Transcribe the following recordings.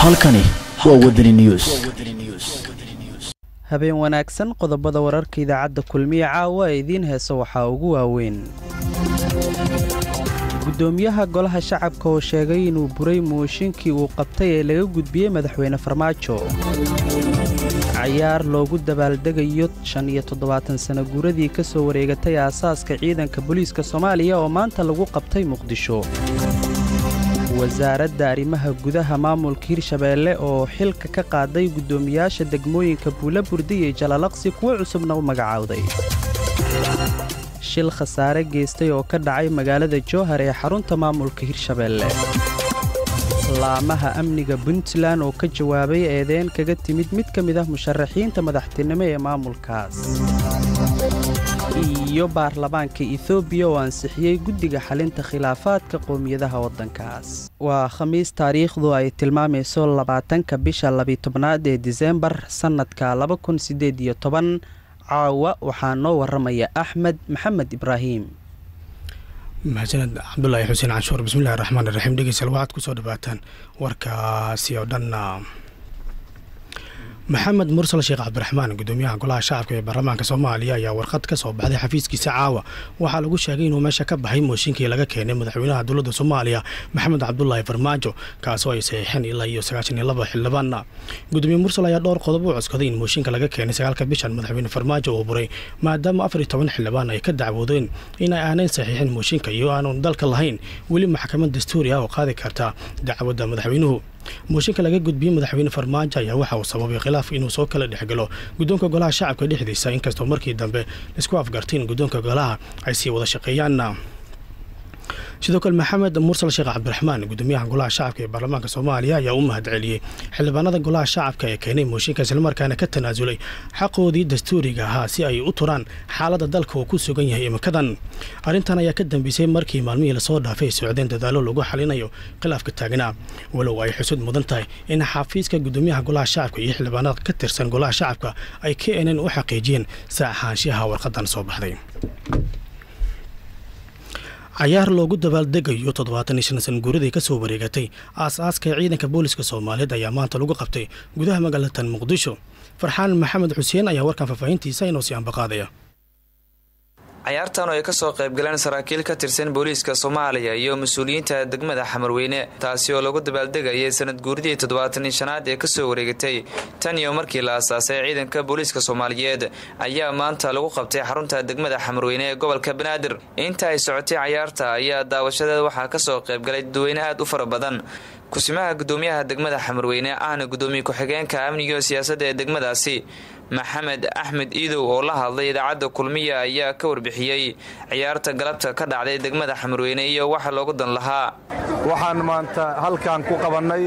halkani waa wadani news habeen wanaagsan qodobada wararka idaacadda kulmiye caawa ee idiin heesa waxaa ugu waaweyn gudoomiyaha golaha shacabka oo sheegay inuu buray mooshinkii uu qabtay ee laga gudbiyey madaxweyne farmaajo cayaar loogu dabaaldegayo shan iyo toddobaatan sana guuradii ka soo wareegatay aasaaska ciidanka booliiska soomaaliya oo maanta lagu qabtay muqdisho wasaaradda arrimaha gudaha maamulka hirshabeelle oo xilka ka qaaday guddoomiyaasha degmooyinka buula burdi iyo jalalaqsi kuwo cusubna u magacaawday shil khasaare geystay oo ka dhacay magaalada jowhar ee xarunta maamulka hirshabeelle laamaha amniga puntland oo ka jawaabay eedeen kaga timid mid ka mid ah musharaxiinta madaxtinimo ee maamulkaas iyo baarlamaanka etoobiya oo ansixiyey guddiga xalinta khilaafaadka qowmiyadaha waddankaas waa khamiis taariikhdu ay tilmaamayso labaatanka bisha labiitobnaad ee disembar sannadka laba kun siddeed iyo toban caawa waxaa noo waramaya axmed maxamed ibraahim mahadsaned cabdulaahi xuseen canshuur bismillahi raxmaan iraxiim dhegeystayaal waxaad kusoo dhawaataan warkaasi oo dhan maxamed mursal sheekh cabdiraxmaan gudoomiyaha golaha shacabka ee baarlamaanka soomaaliya ayaa warqad ka soo baxday xafiiskiisa caawa waxaa lagu sheegay inuu meesha ka baxay mooshinkii laga keenay madaxweynaha dowladda soomaaliya maxamed cabdulaahi farmaajo kaasoo ay saxiixeen ilaa iyo sagaashan iyo laba xildhibaana gudoomiye mursal ayaa dhowr qodob u codskaday in mooshinka laga keenay sagaalka bishan madaxweyne farmaajo uu buray maadaama afar iyo toban xildhibaan ay ka dacwoodeen in ay aanay saxiixin mooshinka iyo aanu dalka lahayn weli maxkamad dastuuri ah oo qaadi karta dacwadda madaxweynuhu mooshinka laga gudbiyey madaxweyne farmaajo ayaa waxa uu sababay khilaaf inuu soo kala dhexgalo guddoonka golaha shacabka dhexdiisa inkastoo markii dambe laisku afgarteen guddoonka golaha ay sii wada shaqeeyaan sidoo kale maxamed mursal sheekh cabdiraxmaan gudoomiyaha golaha shacabka ee baarlamaanka soomaaliya ayaa u mahad celiyey xildhibaanada golaha shacabka ee keenay mooshinka islamarkaana ka tanaasulay xaqoodii dastuuriga ahaa si ay u turaan xaaladda dalka uu ku sugan yahay iminkadan arrintan ayaa ka dambeysay markii maalmihii lasoo dhaafay ay socdeen dadaalo lagu xalinayo khilaafka taagnaa walow ay xusud mudan tahay in xafiiska gudoomiyaha golaha shacabka iyo xildhibaanada ka tirsan golaha shacabka ay k nn u xaqiijiyeen sa ahaanshaha warqadan soo baxday cayaar loogu dabaaldegayo toddobaatan iyo shan san guuradii ka soo wareegatay aas-aaska ciidanka booliska soomaaliyeed ayaa maanta lagu qabtay gudaha magaalatan muqdisho farxaan maxamed xuseen ayaa warkan faahfaahintiisa inoo sii ambaqaadaya cayaartan oo ay kasoo qaybgaleen saraakiil ka tirsan booliiska soomaaliya iyo mas-uuliyiinta degmada xamarweyne taasi oo lagu dabaaldegayay sanad guuridii toddobaatanii shanaad ee kasoo wareegatay tan iyo markii la asaasay ciidanka booliiska soomaaliyeed ayaa maanta lagu qabtay xarunta degmada xamarweyne ee gobolka banaadir inta ay socotay cayaarta ayaa daawashadeed waxaa kasoo qaybgalay dadweyne aad u fara badan kusimaha gudoomiyaha degmada xamarweyne ahna gudoomiye ku-xigeenka amniga iyo siyaasadda ee degmadaasi maxamed axmed iidow oo la hadlay idaacadda kulmiya ayaa ka warbixiyey ciyaarta galabta ka dhacday degmada xamarweyne iyo waxa loogu dan lahaa waxaan maanta halkan ku qabannay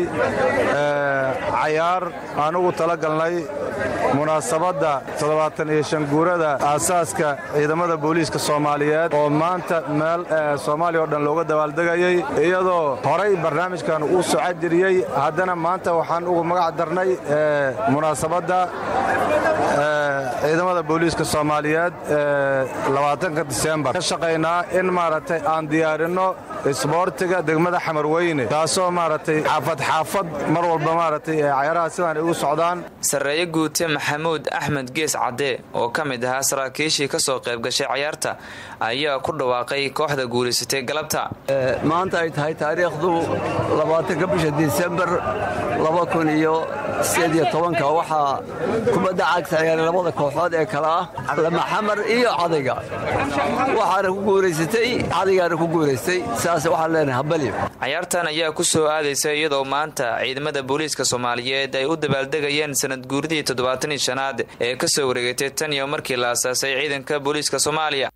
cayaar aan ugu talagalnay munaasabadda toddobaatan iyo shan guurada aasaaska ciidamada booliiska soomaaliyeed oo maanta meel soomaaliya oo dhan looga dabaaldegayay iyadoo horay barnaamijkan uu socod jiriyey haddana maanta waxaan ugu magac darnay munaasabadda ciidamada booliiska soomaaliyeed labaatanka disembar ka shaqaynaa in maaragtay aan diyaarinno isboortiga degmada xamarweyne taasoo maaragtay xaafad xaafad mar walba maaragtay cayaaraha sidaan igu socdaan sarreeye guute maxamuud axmed gees cadde oo ka mid ahaa saraakiishii ka soo qayb gashay cayaarta ayaa ku dhawaaqay kooxda guulaysatay galabta maanta ay tahay taariikhdu labaatanka bisha disembar laba kun iyo sideed iyo tobanka waxaa kubadda cagta ciyaaray labada kooxood ee kale ah lamaxamar iyo cadayga waxaana ku guulaysatay cadaygaana ku guulaystay saas waxaan leenahay habali cayaartan ayaa ku soo aadaysa iyadoo maanta ciidamada booliiska soomaaliyeed ay u dabaaldegayeen sanad guuridii toddobaatanii shanaad ee ka soo wareegatay tan iyo markii la asaasay ciidanka booliiska soomaaliya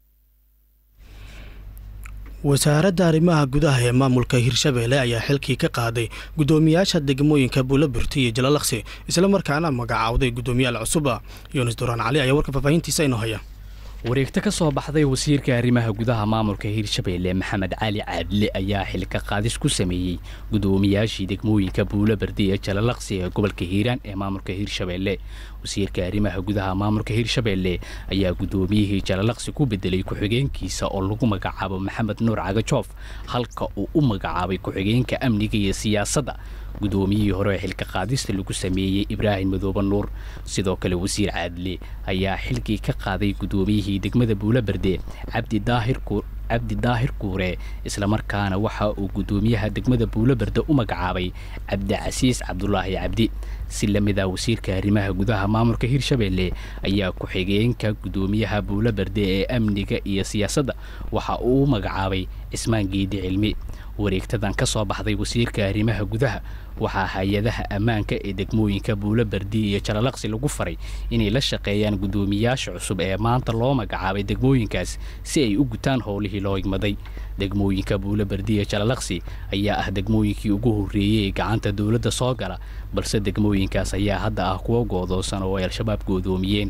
wasaaradda arrimaha gudaha ee maamulka hirshabeelle ayaa xilkii ka qaaday guddoomiyaasha degmooyinka buulaburti iyo jalalaqsi islamarkaana magacaawday guddoomiyaal cusuba yunis duraan cali ayaa warka faahfaahintiisa inoo haya wareegto ka soo baxday wasiirka arrimaha gudaha maamulka hirshabeelle maxamed cali caadle ayaa xilka qaadis ku sameeyey gudoomiyaashii degmooyinka buulo bardi ee jalalaqsi ee gobolka hiiraan ee maamulka hirshabeelle wasiirka arrimaha gudaha maamulka hirshabeelle ayaa gudoomiyihii jalalaqsi ku bedelay ku-xigeenkiisa oo lagu magacaabo maxamed nuur cagajoof halka uu u magacaabay ku-xigeenka amniga iyo siyaasadda gudoomiyihii hore ee xilka qaadista lagu sameeyey ibraahim madoobe nuur sidoo kale wasiir caadle ayaa xilkii ka qaaday gudoomiyihii degmada buulo berde cabdi daahir cabdi daahir kuure islamarkaana waxa uu gudoomiyaha degmada buulo berde u magacaabay cabdicasiis cabdulaahi cabdi si lamida wasiirka arrimaha gudaha maamulka hirshabeelle ayaa ku-xigeenka gudoomiyaha buulo berde ee amniga iyo siyaasadda waxa uu u magacaabay cismaan geedi cilmi wareegtadan ka soo baxday wasiirka arrimaha gudaha waxaa hay-adaha ammaanka ee degmooyinka buulo bardi iyo jalalaqsi lagu faray inay la shaqeeyaan gudoomiyaasha cusub ee maanta loo magacaabay degmooyinkaas si ay u gutaan howlihii loo igmaday degmooyinka buulo bardi iyo jalalaqsi ayaa ah degmooyinkii ugu horreeyey ee gacanta dowladda soo gala balse degmooyinkaas ayaa hadda ah kuwo goodoosan oo ay al-shabaab goodoomiyeen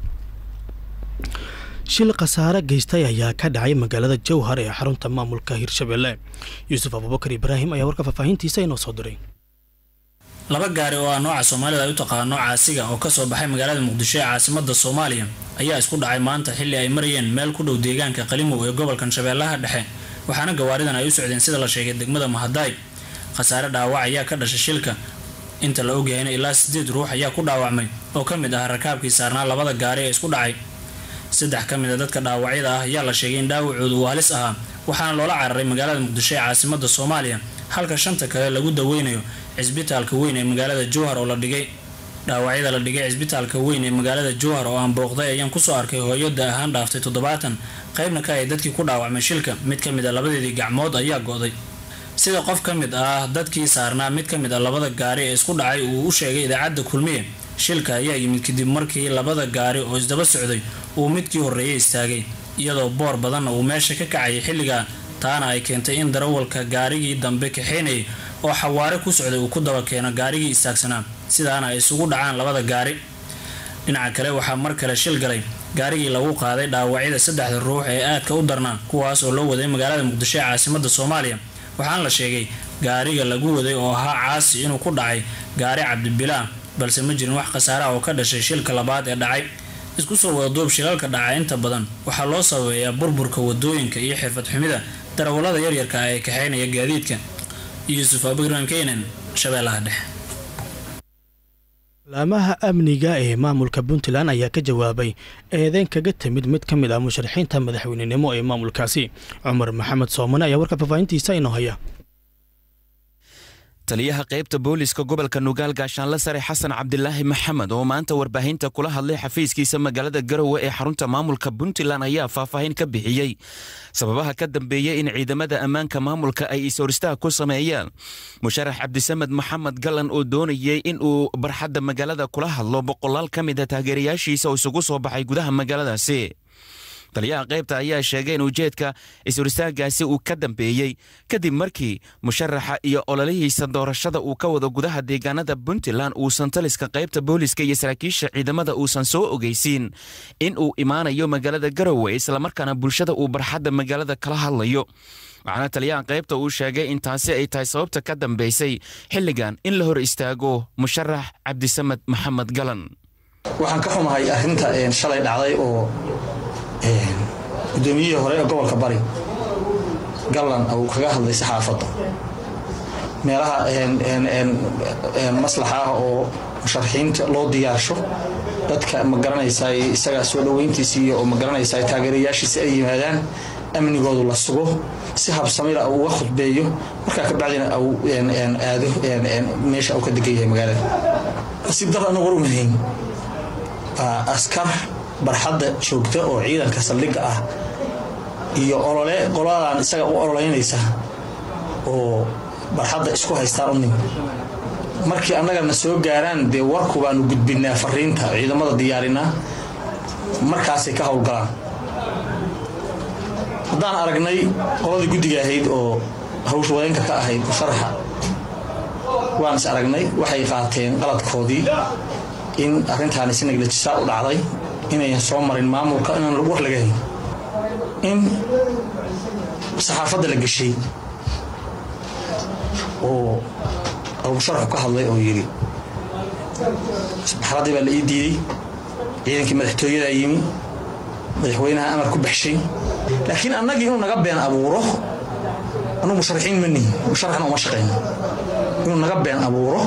shil khasaare geystay ayaa ka dhacay magaalada jowhar ee xarunta maamulka hirshabeelle yuusuf abubakar ibraahim ayaa warka faahfaahintiisa inoo soo diray laba gaari oo ah nooca soomaalida ay u taqaano caasiga oo kasoo baxay magaalada muqdisho ee caasimada soomaaliya ayaa isku dhacay maanta xilli ay marayeen meel ku dhow deegaanka qalimow ee gobolkan shabeellaha dhexe waxaana gawaaridan ay u socdeen sida la sheegay degmada mahadaay khasaare dhaawac ayaa ka dhashay shilka inta la ogyahayna ilaa sideed ruux ayaa ku dhaawacmay oo ka mid ah rakaabkii saarnaa labada gaari ee isku dhacay saddex ka mid a dadka dhaawacyada ah ayaa la sheegay in dhaawacoodu uu halis ahaa waxaana loola cararay magaalada muqdisho ee caasimada soomaaliya halka shanta kale lagu daweynayo cisbitaalka weyn ee magaalada jowhar oo la dhigay dhaawacyada la dhigay cisbitaalka weyn ee magaalada jowhar oo aan booqday ayaan kusoo arkay hooyada ahaan dhaaftay toddobaatan qaybna ka ay dadkii ku dhaawacmay shilka mid ka mid a labadeedii gacmood ayaa go'day sida qof ka mid ah dadkii saarnaa mid ka mid a labada gaari ee isku dhacay uu u sheegay idaacadda kulmiye shilka ayaa yimid kadib markii labada gaari oo isdaba socday uu midkii horreeyay istaagay iyadoo boor badanna uu meesha ka kacayay xilligaa taana ay keentay in darawalka gaarigii dambe kaxeynayay oo xawaare ku socday uu ku daba keeno gaarigii istaagsanaa sidaana ay isugu dhacaan labada gaari dhinaca kale waxaa mar kale shil galay gaarigii lagu qaaday dhaawacyada saddexda ruux ee aadka u darnaa kuwaas oo loo waday magaalada muqdisho ee caasimada soomaaliya waxaana la sheegay gaariga lagu waday oo ahaa caasi inuu ku dhacay gaari cabdibilaa balse ma jirin wax khasaaraha oo ka dhashay shilka labaad ee dhacay isku soo wadaduub shilalka dhaca inta badan waxaa loo sababeeyaa burburka wadooyinka iyo xirfad xumida darawallada yaryarka ah ee kaxeynaya gaadiidka yuusuf abikran keynan shabeellaha dhexe laamaha amniga ee maamulka puntland ayaa ka jawaabay eedeyn kaga timid mid ka mid ah musharaxiinta madaxweynenimo ee maamulkaasi cumar maxamed soomane ayaa warka faahfaahintiisa inoo haya taliyaha qaybta booliska gobolka nugaal gaashaanle sare xasan cabdilaahi maxamed oo maanta warbaahinta kula hadlay xafiiskiisa magaalada garowe ee xarunta maamulka puntland ayaa faahfaahin ka bixiyey sababaha ka dambeeyey in ciidamada ammaanka maamulka ay is-horistaha ku sameeyaan musharax cabdisamed maxamed gallan oo doonayay in uu barxadda magaalada kula hadlo boqolaal ka mid a taageerayaashiisa oo isugu soo baxay gudaha magaaladaasi taliyaha qaybta ayaa sheegay in ujeedka is-horistaagaasi uu ka dambeeyey kadib markii musharaxa iyo ololihiisa doorashada uu ka wado gudaha deegaanada puntland uusan taliska qaybta booliska iyo saraakiisha ciidamada uusan soo ogeysiin in uu imaanayo magaalada garowe islamarkaana bulshada uu barxadda magaalada kala hadlayo waxaana taliyaha qaybta uu sheegay in taasi ay tahay sababta ka dambeysay xilligan in la hor istaago musharax cabdisamed maxamed galan waxaan ka xumahay arrinta shalay dhacday oo gudoomiyihii hore ee gobolka bari gallan uu kaga hadlay saxaafadda meelaha maslaxa ah oo musharaxiinta loo diyaarsho dadka ma garanaysaa isaga soo dhoweyntiisa iyo oo ma garanaysaa taageerayaashiisa ay yimaadaan amnigoodu la sugo si habsamila uu uga khudbeeyo markaa kabacdina uu aado meesha uu ka degan yahay magaalada nasiib dar anagu warmahayn askar barxadda joogta oo ciidanka saldhigga ah iyo olole qoladan isaga u ololeynaysa oo barxadda isku haystaan u nim markii annagana soo gaaraan dee warku baanu gudbinaa fariinta ciidamada diyaarinaa markaasay ka howlgalaan haddaan aragnay qoladii guddiga ahayd oo hawsha wadeenka ka ahayd musharaxa waan is aragnay waxay qaateen qaladkoodii in arrintaani si naglajisaa u dhacday inayan soo marin maamulka inaan war laga hayn in saxaafadda la geshay oo abusharaxu ka hadlay oo yidhi isbaxradii baa la ii diiday ciidankii madaxtooyadaa yimi madaxweynaha amar ku baxshay laakiin annagii inuu naga been abuuro anuu musharaxiin ma nihin musharaxna uma shaqayno inuu naga been abuuro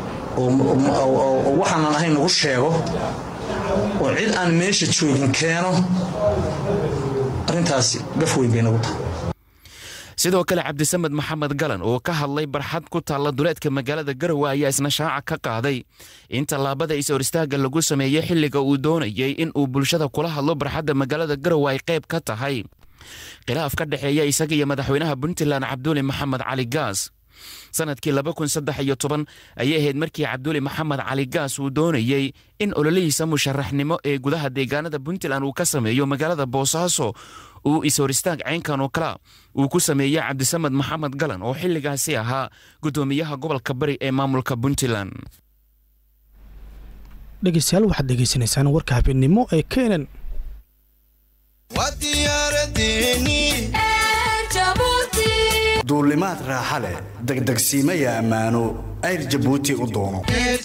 oo waxaanan ahayn nagu sheego oo cid aan meesha joogin keeno arrintaasi gaf weyn bay nagu tahay sidoo kale cabdisamed maxamed galan oo ka hadlay barxad ku taalla duleedka magaalada garowe ayaa isna shaaca ka qaaday in tallaabada is-hor istaagga lagu sameeyey xilliga uu doonayey in uu bulshada kula hadlo barxadda magaalada garowe ay qayb ka tahay khilaaf ka dhexeeya isaga iyo madaxweynaha puntland cabduuli maxamed cali gaas sanadkii laba kun saddex iyo toban ayay ahayd markii cabduuli maxamed cali gaas uu doonayey in ololihiisa musharaxnimo ee gudaha deegaanada puntland uu ka sameeyo magaalada boosaaso uu is-hor istaag caynkan oo kala uu ku sameeyey cabdisamed maxamed galan oo xilligaasi ahaa guddoomiyaha gobolka bari ee maamulka puntland dhegeystayaal waxaad dhegeysanaysaan warka habeennimo ee keenan duulimaad raaxa leh degdegsiimaya ammaano ayr jabuuti u doono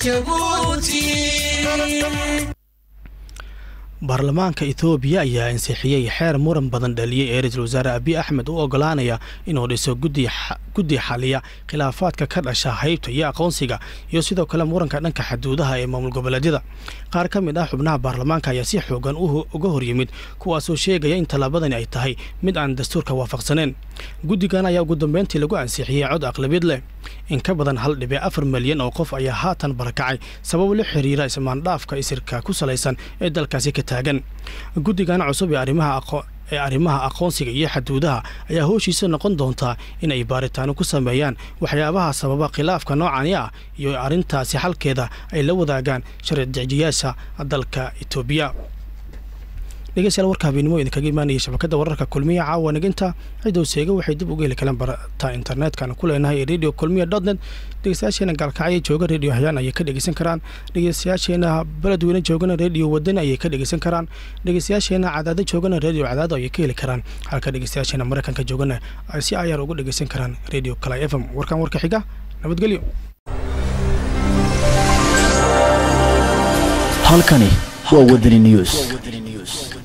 baarlamaanka etoobiya ayaa ansixiyey xeer muran badan dhaliyey ee ra-iisul wasaare abiy axmed u ogolaanaya inuu dhiso guddi xaliya khilaafaadka ka dhasha haybta iyo aqoonsiga iyo sidoo kale muranka dhanka xaduudaha ee maamul goboleedyada qaar ka mid ah xubnaha baarlamaanka ayaa si xoogan uga horyimid kuwaasoo sheegaya in tallaabadani ay tahay mid aan dastuurka waafaqsaneen guddigan ayaa ugu dambeyntii lagu ansixiyey cod aqlabiyad leh in ka badan hal dhibic afar milyan oo qof ayaa haatan barakacay sabab la xiriira ismaandhaafka isirka ku salaysan ee dalkaasi ka taagan guddigan cusub ee arrimaha ee arrimaha aqoonsiga iyo xaduudaha ayaa hooshiisa noqon doontaa in ay baaritaano ku sameeyaan waxyaabaha sababa khilaafka noocani ah iyo arrintaasi xalkeeda ay la wadaagaan sharci dejiyaasha dalka etoobiya dhegeystayaal warka habeenimo idinkaga imaanaya shabakadda wararka kulmiya caawa naginta cidow seega waxay dib uga heli karaan barta internetkana ku leenahay ee radio kulmiya dot net dhegeystayaasheena gaalkacyo jooga radio hayaan ayay ka dhegeysan karaan dhegeystayaasheena beledweyne joogana radio wadani ayay ka dhegeysan karaan dhegeystayaasheena cadaado joogana radio cadaado ayay ka heli karaan halka dhegeystayaasheena maraykanka joogana ay si ayaar ugu dhegeysan karaan radio kalay f m warkan warka xiga nabadgelyo halkani waa wadani news